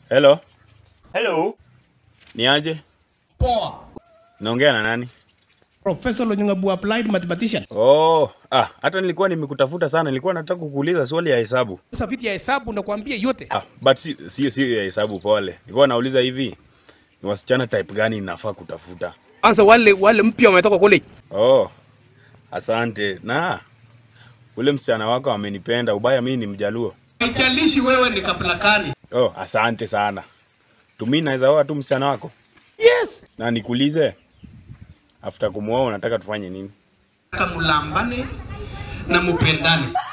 Hello, Hello. ni aje? Poa. Naongea na nani? Professor Lonyangabu applied mathematician. Oh, ah, hata nilikuwa nimekutafuta sana, nilikuwa nataka kukuuliza swali ya hesabu. Sasa vitu ya hesabu nakwambia yote. Ah, but si sio sio ya hesabu pole. Nilikuwa nauliza hivi, ni wasichana type gani ninafaa kutafuta? Kwanza wale wale mpya wametoka college. Oh, asante. Na ule msichana wako amenipenda, ubaya mimi ni mjaluo. Haijalishi wewe ni kabila gani. Oh, asante sana. Tumi naweza oa tu msichana wako? Yes. Na nikuulize, after kumuoa unataka tufanye nini? Kamulambane na mupendane.